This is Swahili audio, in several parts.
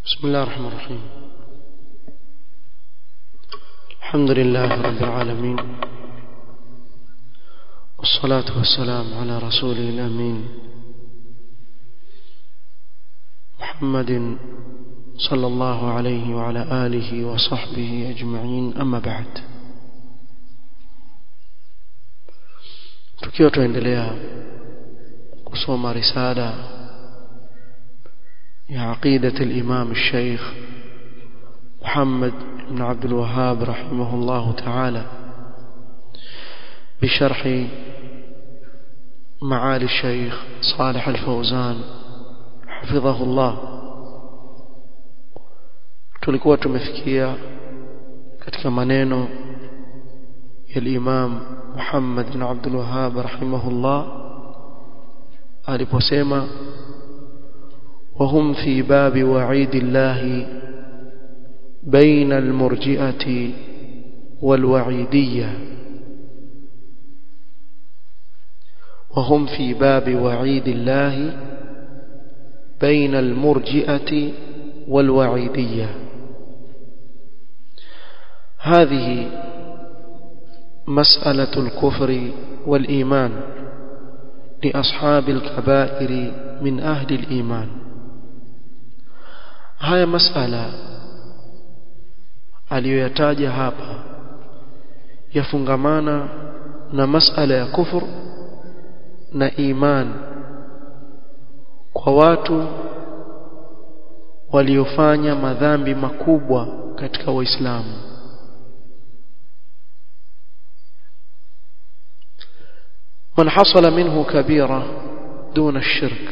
بسم الله الرحمن الرحيم الحمد لله رب العالمين والصلاة والسلام على رسوله الأمين محمد صلى الله عليه وعلى آله وصحبه أجمعين أما بعد tukiwa tuendelea kusoma risala ya aqidati al-imam al-sheikh Muhammad ibn Abdul Wahhab rahimahullah ta'ala بشرح معالي الشيخ صالح الفوزان حفظه الله tulikuwa tumefikia katika maneno ya Imam Muhammad bin Abdul Wahhab rahimahullah aliposema وهم في باب وعيد الله بين المرجئة والوعيدية وهم في باب وعيد الله بين المرجئة والوعيدية هذه مسألة الكفر والإيمان لأصحاب الكبائر من أهل الإيمان هاي مسألة aliyoyataja hapa yafungamana na masala ya kufur na iman kwa watu waliofanya madhambi makubwa katika waislamu من حصل منه كبيرة دون الشرك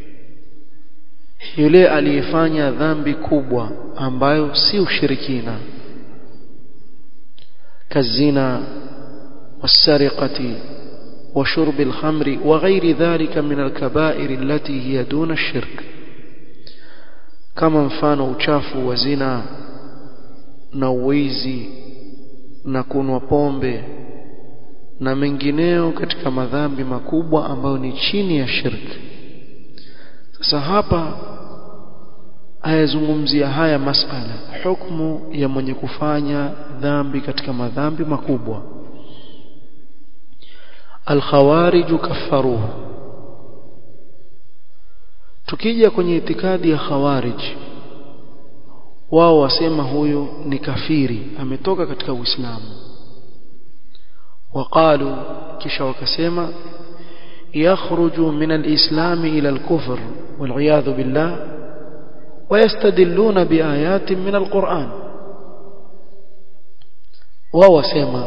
yule aliyefanya dhambi kubwa ambayo si ushirikina kazina والسرقة وشرب الخمر وغير ذلك من الكبائر التي هي دون الشرك كما mfano uchafu wa zina na uwizi na kunwa pombe na mengineo katika madhambi makubwa ambayo ni chini ya shirki sasa hapa ayazungumzia haya masala hukumu ya mwenye kufanya dhambi katika madhambi makubwa alkhawarij kaffaruhu tukija kwenye itikadi ya khawarij wao wasema huyu ni kafiri ametoka katika uislamu وقالوا kisha wakasema يخرج من الإسلام إلى الكفر والعياذ بالله ويستدلون بآيات من القرآن wao wasema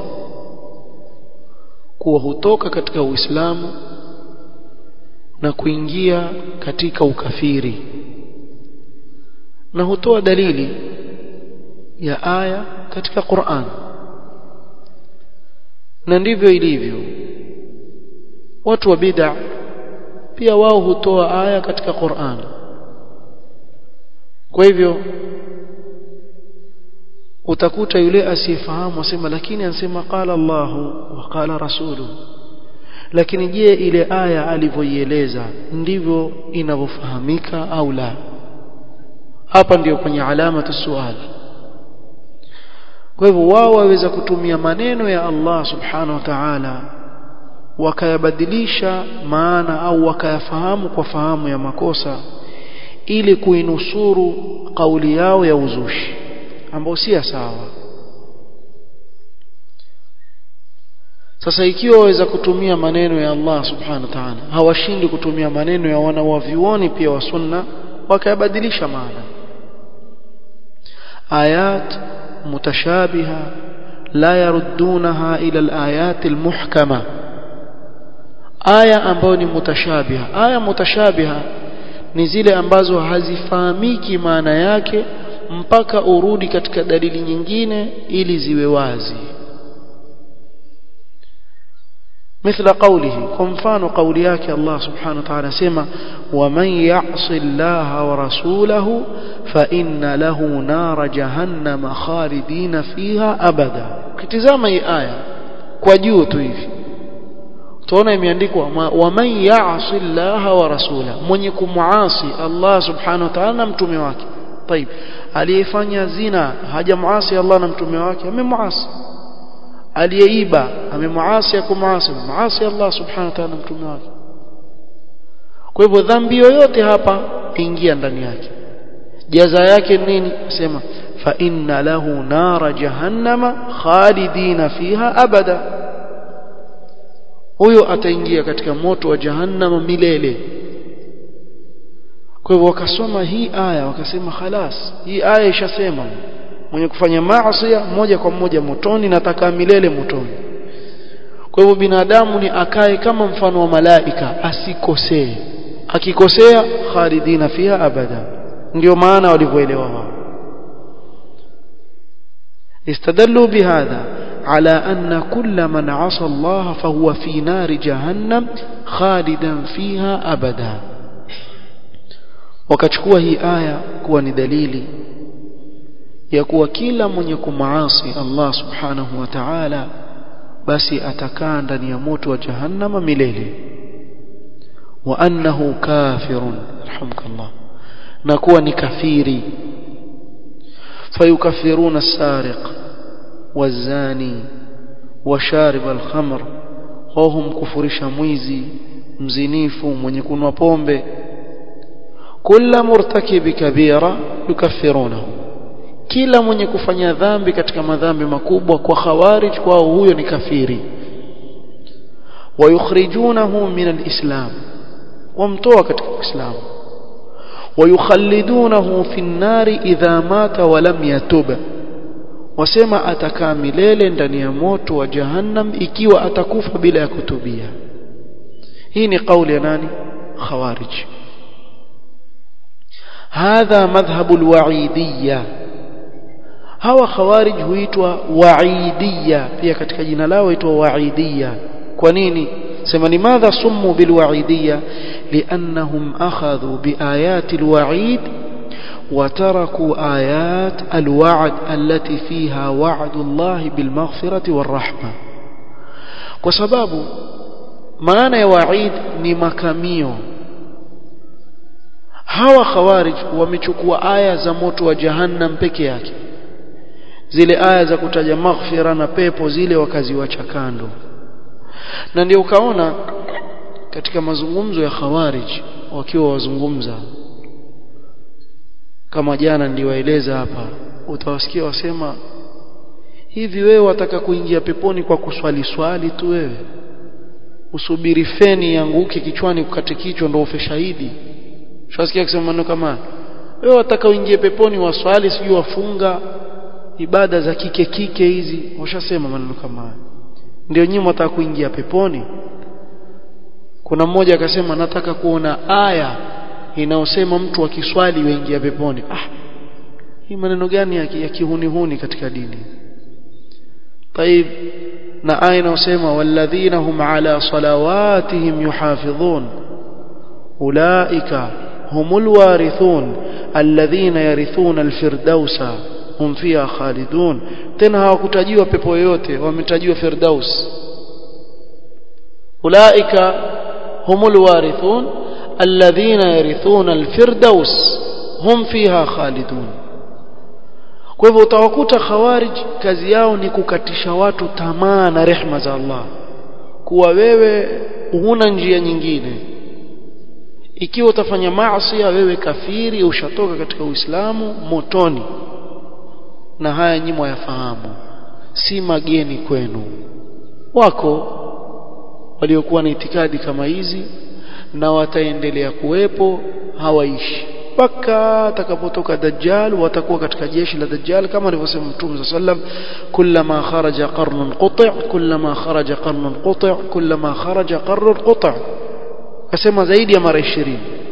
kuwa hutoka katika Uislamu na kuingia katika ukafiri na hutoa dalili ya aya katika Qur'an na ndivyo ilivyo watu wa bid'a pia wao hutoa aya katika Qur'an kwa hivyo utakuta yule asiyefahamu asema lakini anasema qala Allahu wa qala rasulu lakini je ile aya alivyoieleza ndivyo inavyofahamika au la hapa ndiyo kwenye alama tusuali kwa hivyo wao waweza kutumia maneno ya Allah subhanahu wa ta'ala wakayabadilisha maana au wakayafahamu kwa fahamu ya makosa ili kuinusuru kauli yao ya uzushi ambao si sawa sasa ikiwa waweza kutumia maneno ya Allah subhanahu wa ta'ala hawashindi kutumia maneno ya wanawavioni pia wa sunna wakayabadilisha maana ayat mutashabiha la yaruddunaha ila alayat almuhkama aya ambayo ni mutashabiha aya mutashabiha ni zile ambazo hazifahamiki maana yake mpaka urudi katika dalili nyingine ili ziwe wazi مثل قوله كمفان قولياك الله سبحانه وتعالى سيما ومن يعص الله ورسوله فإن له نار جهنم خالدين فيها أبدا كتزام أي آية كوجيو تيفي tuona imeandikwa waman ya'si Allah wa rasula mwenye kumuasi Allah subhanahu wa ta'ala na mtume wake طيب aliyefanya zina hajamuasi Allah na mtume wake amemuasi aliyeiba amemuasi akumuasi muasi Allah subhanahu wa ta'ala mtume wake kwa hivyo dhambi yoyote hapa ingia ndani yake jaza yake nini sema fa inna lahu nara jahannama khalidina fiha abada huyo ataingia katika moto wa jahannama milele kwa hivyo wakasoma hii aya wakasema khalas hii aya ishasema mwenye kufanya maasi moja kwa moja motoni na atakaa milele motoni kwa hivyo binadamu ni akae kama mfano wa malaika asikosee akikosea khalidina fiha abada ndio maana walivyoelewa wao استدلوا بهذا على أن كل من عصى الله فهو في نار جهنم خالدا فيها أبدا wakachukua hii aya kuwa ni dalili ya kuwa kila mwenye kumaasi Allah subhanahu wa ta'ala basi atakaa ndani ya moto wa jahannama milele wa annahu kafirun rahmukallah na kuwa ni kafiri fayukaffiruna as-sariq wazani washarib al-khamr wahum kufurisha mwizi mzinifu mwenye kunwa pombe kila murtakibi kabira yukaffirunahu kila mwenye kufanya dhambi katika madhambi makubwa kwa khawarij kwao huyo ni kafiri wayukhrijunahu min alislam wamtoa katika uislamu wayukhallidunahu fi an-nari idha mata wa lam yatub wasema atakaa milele ndani ya moto wa jahannam ikiwa atakufa bila ya kutubia hii ni kauli ya nani khawarij hadha madhhabu alwaidiyya hawa khawarij huitwa waidiyya pia katika jina lao huitwa waidiyya kwa nini sema limadha summu bilwaidiyya liannahum akhadhu biayati alwaid وتركوا آيات الوعد التي فيها وعد الله بالمغفرة والرحمة وسبب معنى وعيد ni makamio hawa khawarij wamechukua aya za moto wa jahannam peke yake zile aya za kutaja maghfira na pepo zile wakaziwacha kando na ndio ukaona katika mazungumzo ya khawarij wakiwa wazungumza kama jana niliwaeleza hapa utawasikia wasema hivi wewe wataka kuingia peponi kwa kuswali swali tu wewe usubiri feni yanguke kichwani kukate kichwa ndio ufe shahidi Shasikia kusema maneno kama wewe wataka uingie peponi waswali sijui wafunga ibada za kike kike hizi washasema maneno kama haya ndio nyinyi mtaka kuingia peponi kuna mmoja akasema nataka kuona aya inayosema mtu akiswali waingia peponi ah hii maneno gani ya, ya kihunihuni katika dini طيب na aya inayosema walladhina hum ala salawatihim yuhafidhun ulaika humul warithun alladhina yarithuna alfirdausa hum fiha khalidun tena hawakutajiwa pepo yoyote wametajiwa firdaus ulaika humul warithun alladhina yarithuna alfirdaus hum fiha khalidun kwa hivyo utawakuta khawarij kazi yao ni kukatisha watu tamaa na rehma za Allah kuwa wewe huna njia nyingine ikiwa utafanya maasi wewe kafiri ushatoka katika Uislamu motoni na haya nyinyi yafahamu si mageni kwenu wako waliokuwa na itikadi kama hizi na wataendelea kuwepo hawaishi mpaka atakapotoka dajjal watakuwa katika jeshi la dajjal kama alivyosema mtume sallam kullama kharaja qarnun quti' kullama kharaja qarnun quti' kullama kharaja qarnun quti' akasema zaidi ya mara 20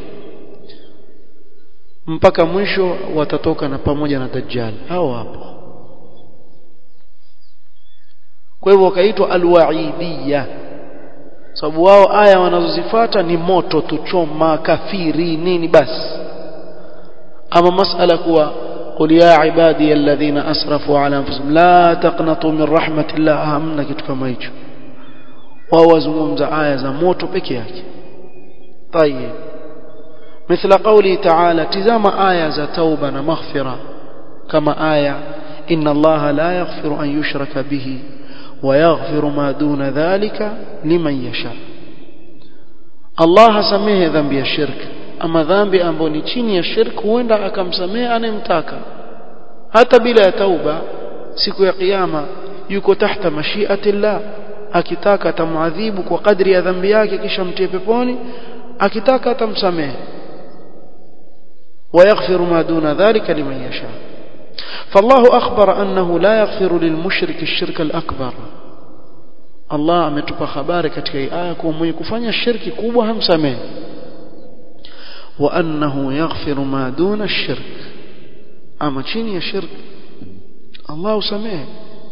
mpaka mwisho watatoka na pamoja na dajjal hao hapo kwa hivyo wakaitwa alwaidiyya sababu wao aya wanazozifuata ni moto tuchoma kafiri nini basi ama masala kuwa قل يا عبادي الذين اسرفوا على انفسهم لا تقنطوا من رحمه الله hamna kitu kama hicho wao wazungumza aya za moto peke yake طيب مثل قوله تعالى تزام آية توبة مغفرة كما آية إن الله لا يغفر أن يشرك به ويغفر ما دون ذلك لمن يشاء الله سميه ذنب الشرك أما ذنب أمبوني chini ya shirk huenda akamsamehe anayemtaka hata bila ya tauba siku ya kiyama yuko tahta mashiati llah akitaka atamuadhibu kwa kadri ya dhambi yake kisha mtie peponi akitaka atamsamehe ويغفر ما دون ذلك لمن يشاء فالله أخبر أنه لا يغفر للمشرك الشرك الأكبر الله ametupa habari katika hii aya kuwa mwenye kufanya shirki kubwa hamsamehe wa annahu yaghfiru ma duna ash-shirk ama chini ya shirk Allah usamehe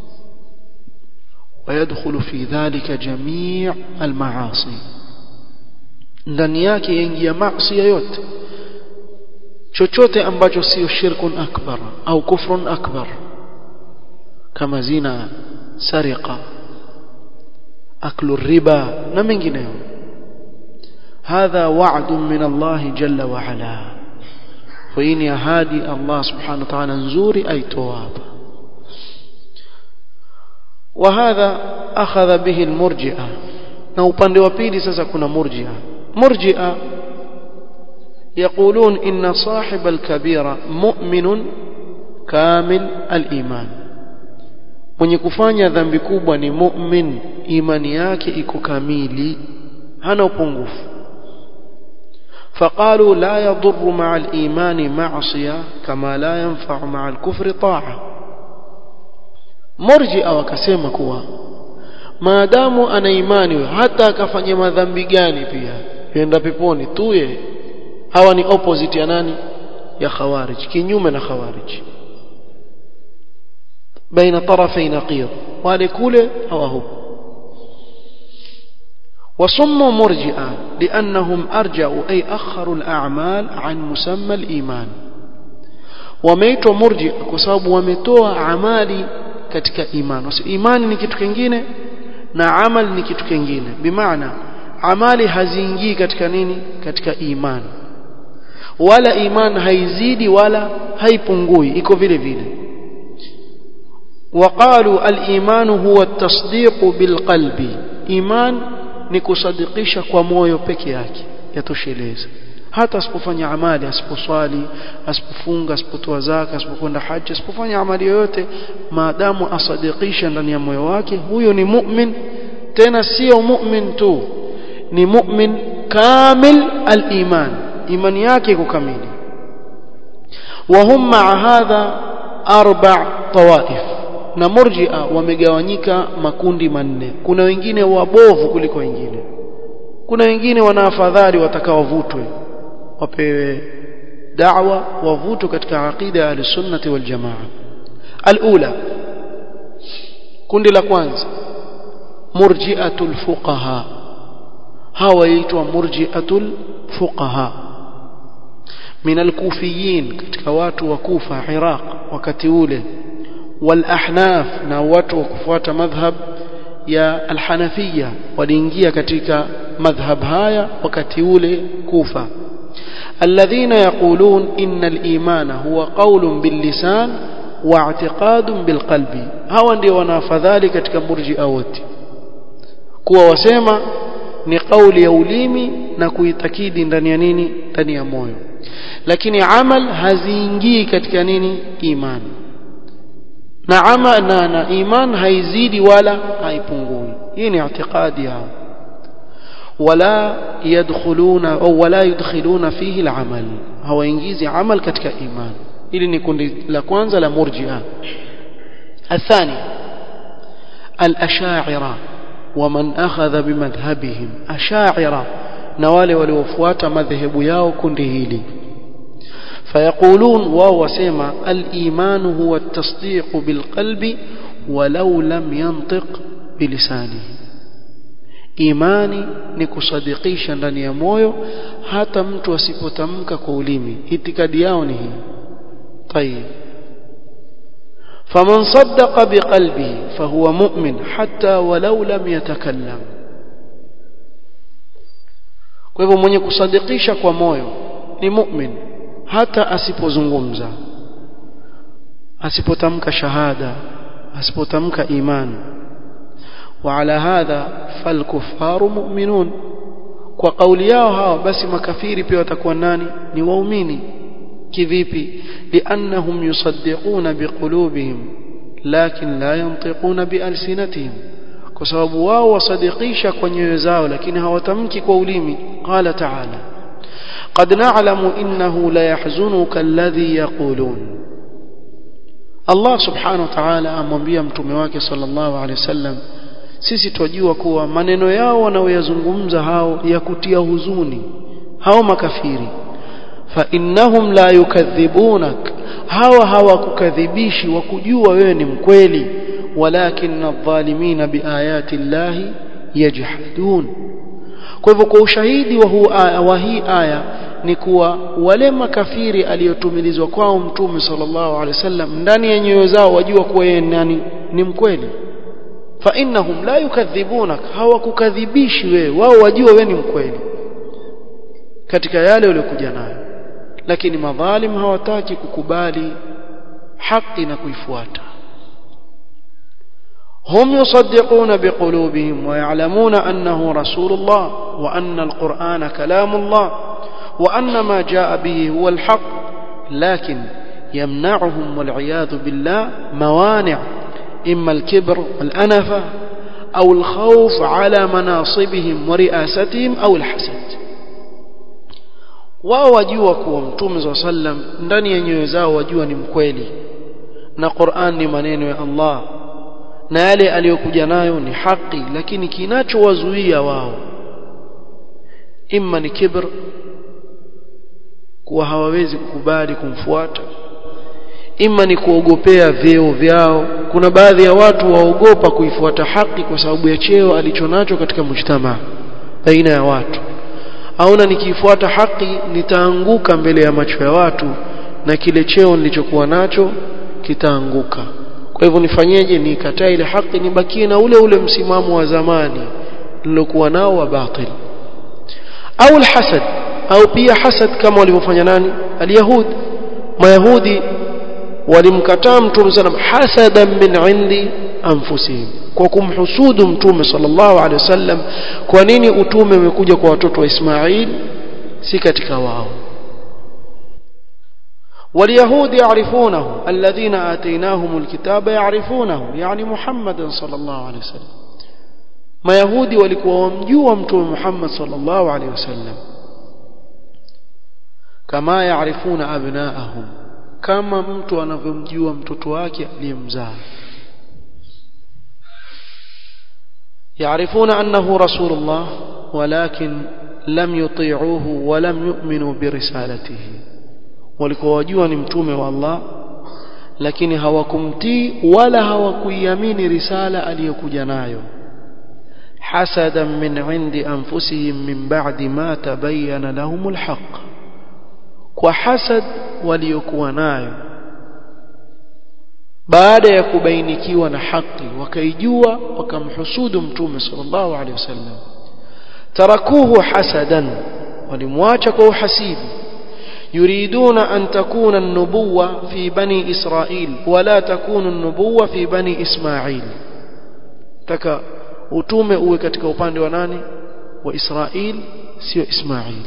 ويدخل في ذلك جميع المعاصي ndani yake yaingia maasi yote chochote ambacho sio shirkun akbar au kufrun akbar kama zina sariqa aklu riba na mengineyo hadha wa'dun min Allah jalla wa ala wa ini ahadi Allah subhanahu wa ta'ala nzuri aitoa hapa وهذا أخذ به المرجئة na upande wa pili sasa kuna murji'a murji'a يقولون إن صاحب الكبيرة مؤمن كامل الإيمان mwenye kufanya dhambi kubwa ni mu'min imani yake iko kamili hana upungufu فقالوا لا يضر مع الإيمان معصية كما لا ينفع مع الكفر طاعة مرجئة wakasema kuwa maadamu ana imani hata akafanya madhambi gani pia yenda peponi tuye hawa ni opposite ya nani ya khawarij kinyume na khawarij baina tarafai naqir wale kule hawa huko وصموا مرجئة لأنهم أرجعوا أي أخروا الأعمال عن مسمى الإيمان وميتوا مرجئة كسبب وميتوا عمالي katika iman wasi imani ni kitu kingine na amal ni kitu kingine bimaana amali haziingii katika nini katika imani wala iman haizidi wala haipungui iko vile vile وقالوا الإيمان هو التصديق بالقلب إيمان ni kusadikisha kwa moyo peke yake yatosheleza hata asipofanya amali asiposwali asipofunga asipotoa zaka asipokwenda haji asipofanya amali yoyote maadamu asadikisha ndani ya moyo wake huyo ni mu'min tena sio mu'min tu ni mu'min kamil al-iman imani yake iko kamili وهم مع هذا أربع طوائف na murji'a wamegawanyika makundi manne kuna wengine wabovu kuliko wengine kuna wengine wana afadhali watakaovutwe wapewe da'wa wavutwe katika aqida ya al-sunnah wal jamaa al-ula kundi la kwanza murji'atul fuqaha hawa yaitwa murji'atul fuqaha min al-kufiyin katika watu wa Kufa Iraq wakati ule wal-ahnaf na watu wa kufuata madhhab ya al-hanafiyya waliingia katika madhhab haya wakati ule Kufa الذين يقولون إن الإيمان هو قول باللسان واعتقاد بالقلب هوا ndio wanafadhali katika murji'a wote kuwa wasema ni kauli ya ulimi na kuitakidi ndani ya nini ndani ya moyo lakini amal haziingii katika nini imani na ama na, na iman haizidi wala haipungui hii ni i'tiqadi yao wala yadkhuluna au wala yudkhiluna fihi al-amal hawaingizi amal katika iman hili ni kundi la kwanza la murji'a الثاني الأشاعرة ومن أخذ بمذهبهم أشاعرة نوالي ولوفوات مذهب ياو كندهيلي فيقولون وهو سيما الإيمان هو التصديق بالقلب ولو لم ينطق بلسانه imani ni kusadikisha ndani ya moyo hata mtu asipotamka kwa ulimi itikadi yao ni hii طيب فمن صدق بقلبه فهو مؤمن حتى ولو لم يتكلم kwa hivyo mwenye kusadikisha kwa moyo ni mu'min hata asipozungumza asipotamka shahada asipotamka iman وعلى هذا فالكفار مؤمنون kwa kauli yao hawa basi makafiri pia watakuwa nani ni waumini kivipi liannahum yusaddiquna biqulubihim lakin la yantiquna bialsinatihim kwa sababu wao wasadikisha kwa nyoyo zao lakini hawatamki kwa ulimi qala ta'ala qad na'lamu innahu la yahzunuka alladhi yaqulun Allah subhanahu wa ta'ala amwambia mtume wake sallallahu alaihi wasallam sisi twajua kuwa maneno yao wanaoyazungumza hao ya kutia huzuni hao makafiri fa innahum la yukadhibunak hawa hawakukadhibishi wakujua wewe ni mkweli walakin adh-dhalimina biayati llahi yajhadun kwa hivyo kwa ushahidi wa, huu aya, wa hii aya ni kuwa wale makafiri aliyotumilizwa kwao mtume sallallahu alaihi wasallam ndani ya nyoyo zao wajua kuwa yeye nani ni mkweli fa innahum la yukadhibunak hawakukadhibishi wewe wao wajua wewe ni mkweli katika yale waliokuja nayo lakini madhalim hawataki kukubali haki na kuifuata هم يصدقون بقلوبهم ويعلمون أنه رسول الله وأن القرآن كلام الله وأن ما جاء به هو الحق لكن يمنعهم والعياذ بالله موانع إما الكبر والأنفة أو الخوف على مناصبهم ورئاستهم أو الحسد wao wajua kuwa mtume saa sallam ndani ya nyoyo zao wajua ni mkweli na Qur'an ni maneno ya Allah na yale aliyokuja nayo ni haki lakini kinachowazuia wao imma ni kibr kuwa hawawezi kukubali kumfuata imma ni kuogopea vyeo vyao kuna baadhi ya watu waogopa kuifuata haki kwa sababu ya cheo alichonacho katika mujtamaa baina ya watu aona nikiifuata haki nitaanguka mbele ya macho ya watu na kile cheo nilichokuwa nacho kitaanguka kwa hivyo nifanyeje nikataa ile haki nibakie na ule ule msimamo wa zamani nilokuwa nao wa batil au alhasad au pia hasad kama walivyofanya nani alyahud mayahudi walimkataa mtume sallam hasadan min indi anfusihim kwa kumhusudu mtume sallallahu alaihi wasallam kwa nini utume umekuja kwa watoto wa Ismail si katika wao واليهود يعرفونه الذين آتيناهم الكتاب يعرفونه يعني محمد صلى الله عليه وسلم ما يهودي walikuwa wamjua mtume Muhammad sallallahu alaihi wasallam kama yaarifuna abnaahum kama mtu anavyomjua mtoto wake aliyemzaa يعرفون أنه رسول الله ولكن لم يطيعوه ولم يؤمنوا برسالته walikuwa wajua ni mtume wa Allah lakini hawakumtii wala hawakuiamini risala aliyokuja nayo hasadan min indi anfusihim min ba'di ma tabayyana lahumul haqq kwa hasad waliokuwa nayo baada ya kubainikiwa na haki wakaijua wakamhusudu mtume sallallahu alaihi wasallam tarakuhu hasadan walimwacha kwa uhasidi يريدون أن تكون النبوة في بني إسرائيل ولا تكون النبوة في بني إسماعيل تكا utume uwe katika upande wa nani wa Israel sio Ismail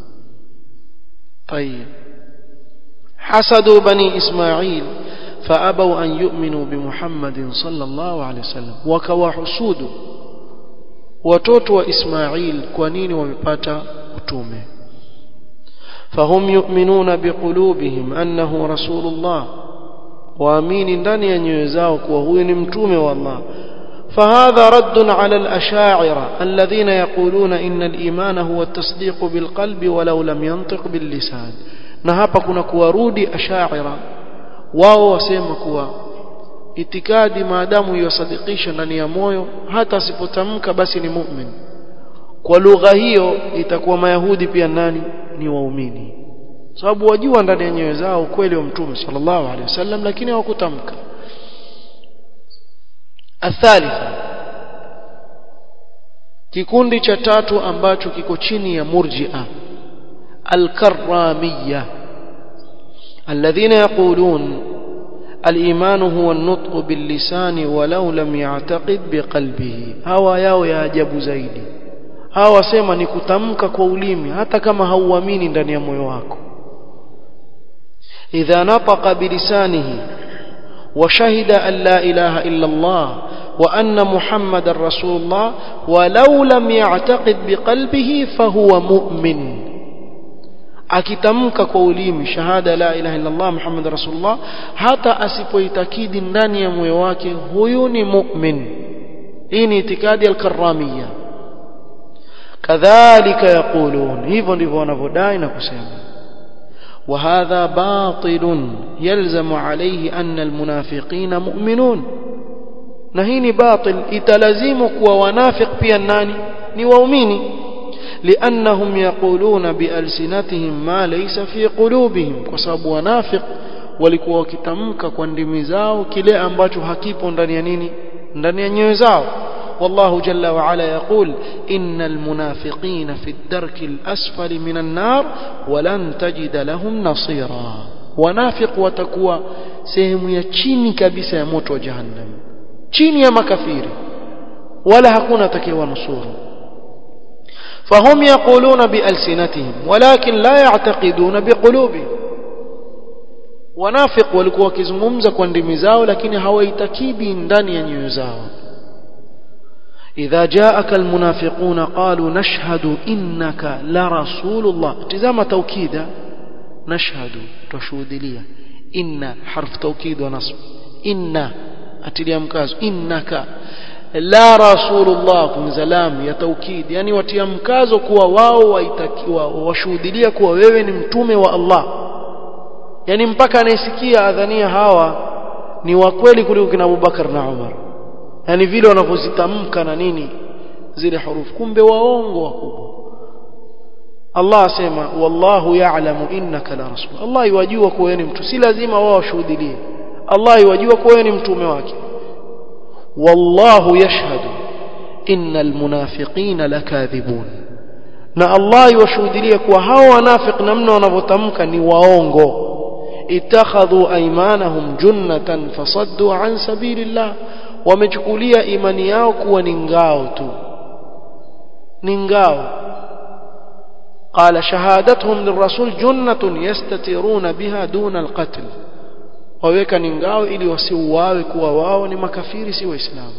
طيب حسدوا بني إسماعيل فأبوا أن يؤمنوا بمحمد صلى الله عليه وسلم وكوحسود watoto wa Ismail kwa nini wamepata utume فهم يؤمنون بقلوبهم أنه رسول الله وامين ndani ya nyoyo zao kuwa huyu ni mtume wa Allah فهذا رد على الأشاعرة الذين يقولون إن الإيمان هو التصديق بالقلب ولو لم ينطق باللسان na hapa kuna kuwarudi ashaira wao wasema kuwa itikadi maadamu yasadikisha ndani ya moyo hata asipotamka basi ni mu'min kwa lugha hiyo itakuwa mayahudi pia nani ni waumini sababu wajua ndani ya nyoyo zao ukweli wa mtume sallallahu alaihi wasallam lakini hawakutamka athalitha kikundi cha tatu ambacho kiko chini ya murji'a الكرامية الذين يقولون الإيمان هو النطق باللسان ولو لم يعتقد بقلبه هوا yao ya ajabu zaidi hawa wasema ni kutamka kwa ulimi hata kama hauamini ndani ya moyo wako idha nataqa bilisanihi وشهد أن لا إله إلا الله وأن محمد رسول الله ولو لم يعتقد بقلبه فهو مؤمن akitamka kwa ulimi shahada la ilaha illa Allah Muhammad rasulullah hata asipoitakidi ndani ya moyo wake huyu ni mu'min hii ni itikadi al-karramia kadhalika yaqulun hivyo ndivyo wanavyodai na kusema وهذا باطل يلزم عليه أن المنافقين مؤمنون نهيني باطل إتلزمك وونافق في الناني نوؤمني لأنهم يقولون بألسنتهم ما ليس في قلوبهم وصاب ونافق walikuwa wakitamka kwa ndimi zao kile ambacho hakipo ndani ya nini ndani ya nyoyo zao والله جل وعلا يقول إن المنافقين في الدرك الأسفل من النار ولن تجد لهم نصيرا ونافق وتكوى سهم يتشيني كبسة يموت وجهنم تشيني يا مكفير ولا هكون تكوى نصور فهم يقولون بألسنتهم ولكن لا يعتقدون بقلوبهم ونافق walikuwa wakizungumza kwa ndimi zao lakini hawaitakidi ndani ya nyoyo zao إذا جاءك المنافقون قالوا نشهد إنك لرسول الله تزام توكيدا نشهد تشهد لي إن حرف توكيد ونصب إن أتلي مكاز إنك لا رسول الله كن زلام يا توكيد يعني watia mkazo kuwa wao waitakiwa washuhudilia kuwa wewe ni mtume wa Allah yani mpaka anayesikia adhania hawa ni wa kweli kuliko kina Abubakar na Umar yani vile wanavyozitamka na nini zile hurufu kumbe waongo wakubwa Allah asema wallahu ya'lamu innaka la rasul Allah yajua kuwa ni mtu si lazima wao washuhudie Allah yajua kuwa ni mtume wake wallahu yashhadu innal munafiqina lakathibun na Allah yashuhudia kuwa hao wanafiq namna wanavyotamka ni waongo ittakhadhu aymanahum junnatan fasaddu an sabilillah wamechukulia imani yao kuwa ni ngao tu ni ngao قال شهادتهم للرسول جنة يستترون بها دون القتل waweka ni ngao ili wasiuawe kuwa wao ni makafiri si waislamu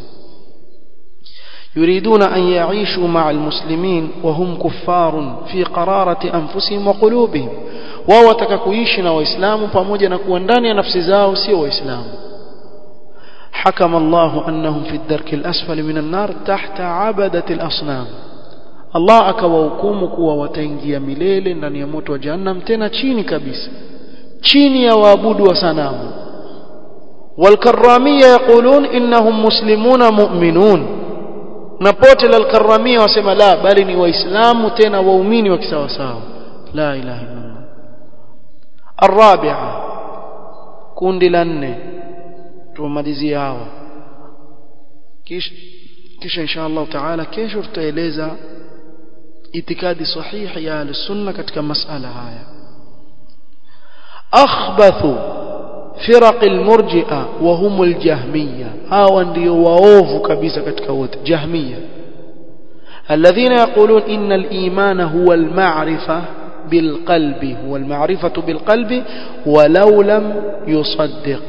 يريدون أن يعيشوا مع المسلمين وهم كفار في قرارة أنفسهم وقلوبهم wao wataka kuishi na waislamu pamoja na kuwa ndani ya nafsi zao sio waislamu حكم الله أنهم في الدرك الأسفل من النار تحت عبدة الأصنام Allah akawahukumu kuwa wataingia milele ndani ya moto wa jahannam tena chini kabisa chini ya waabudu wa sanamu والكرامية يقولون إنهم مسلمون مؤمنون نبوت للكرامية وسمى لا بل ni waislamu tena waumini wa kisawasawa la ilaha illa Allah الرابعة kundi la nne tumalizie hawa kisha kisha insha Allah taala kesho tutaeleza itikadi sahihi ya al-sunna katika masala haya akhbathu firaq al-murji'a wa hum al-jahmiyya hawa ndio waovu kabisa katika wote jahmiyya الذين يقولون إن الإيمان هو المعرفة بالقلب هو المعرفة بالقلب ولو لم يصدق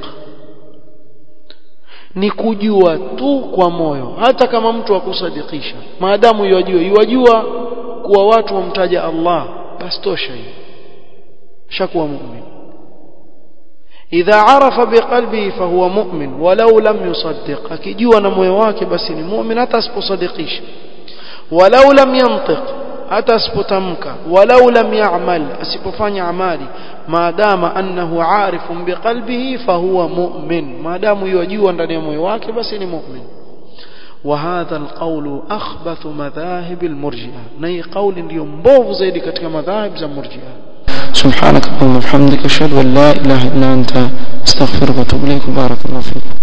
ni kujua tu kwa moyo hata kama mtu akusadikisha maadamu yajua yajua kuwa watu wamtaja Allah basi tosha hiyo shakuwa mu'min idha arafa biqalbihi fahuwa mu'min walau lam yusaddiq akijua na moyo wake basi ni mu'min hata asiposadikisha walau lam yantiq hata asipotamka walau lam ya'mal asipofanya amali maadama annahu arifun biqalbihi fahuwa mu'min maadamu yajua ndani ya moyo wake basi ni mu'min وهذا القول أخبث مذاهب المرجئة ني قول اليوم مبوف زيد كتك مذاهب زي المرجئة سبحانك اللهم وبحمدك أشهد أن لا إله إلا أنت استغفرك وأتوب إليك بارك الله فيك